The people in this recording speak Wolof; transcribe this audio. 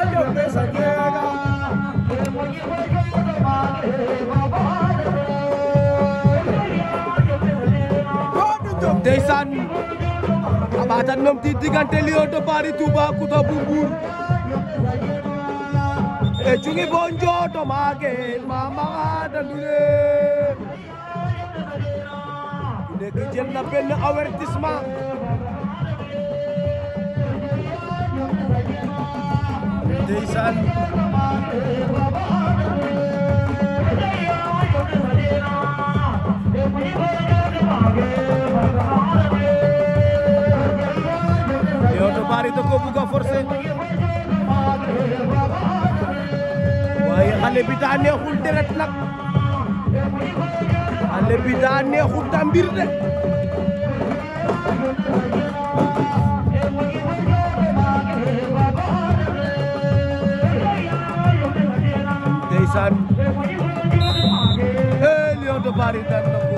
ndeysaan a ɓaatan nom ti diggante Lion de Bary Toubacouta bu Mbour e cungi bo njooto maageen mama dandune ku nekk jël na benn avertissement ndeysaan Lion de Bary da ko bugg a forcer waaye xale bi daa neexul deret nag xale bi daa neexul ta mbir de ndeysaan eh Lion de Bary daan na ko